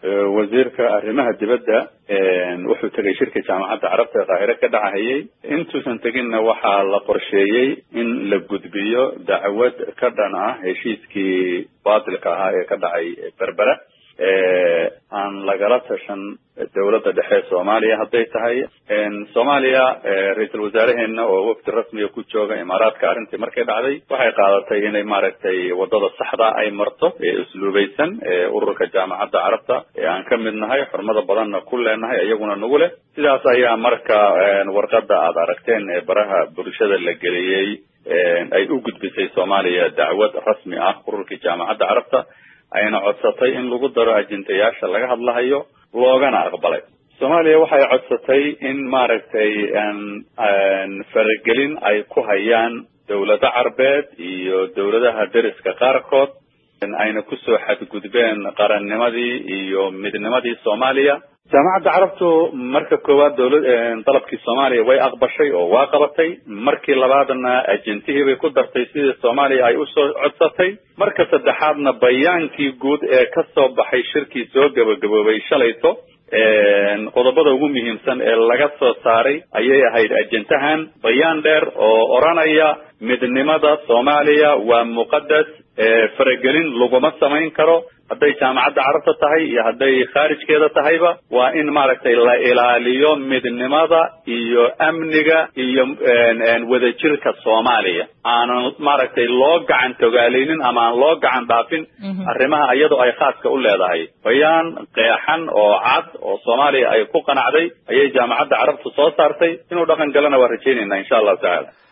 wasiirka arrimaha dibadda wuxuu tegay shirka jaamacadda carabta ee qaahire ka dhacahayay intuusan teginna waxaa la qorsheeyey in la gudbiyo dacwad ka dhan ah heshiiskii baatilka ahaa ee ka dhacay berbera aan lagala tashan dawladda dhexe soomaaliya hadday tahay soomaaliya ra-iisul wasaaraheena oo wafdi rasmiga ku jooga imaaraadka arrintii markay dhacday waxay qaadatay inay maaragtay wadada saxda ay marto ee usluubaysan ee ururka jaamacadda carabta ee aan ka mid nahay xurmada badanna ku leenahay iyaguna nagu leh sidaas ayaa marka warqada aad aragteen ee baraha bulshada la geliyey ay u gudbisay soomaaliya dacwad rasmi ah ururkii jaamacadda carabta ayna codsatay in lagu daro ajendayaasha laga hadlahayo loogana aqbalay soomaaliya waxay codsatay in maaragtay faragelin ay ku hayaan dawlado carbeed iyo dawladaha deriska qaarkood ayna kusoo xadgudbeen qarannimadii iyo midnimadii soomaaliya jaamacadda carabtu marka koowaad dawla dalabkii soomaaliya way aqbashay oo waa qabatay markii labaadna ajentihii bay ku dartay sidii soomaaliya ay usoo codsatay marka saddexaadna bayaankii guud ee ka soo baxay shirkii soo gabagaboobay shalayto qodobada ugu muhiimsan ee laga soo saaray ayay ahayd ajentahan bayaan dheer oo odranaya midnimada soomaaliya waa muqadas faragelin laguma samayn karo hadday jaamacadda carabta tahay iyo hadday khaarijkeeda tahayba waa in maaragtay la ilaaliyo midnimada iyo amniga iyo wadajirka soomaaliya aanan maaragtay loo gacan togaaleynin ama aan loo gacan dhaafin arrimaha iyadoo ay khaaska u leedahay bayaan qeexan oo cad oo soomaaliya ay ku qanacday ayay jaamacadda carabtu soo saartay inuu dhaqan galana waa rajaynayna insha allahu tacaala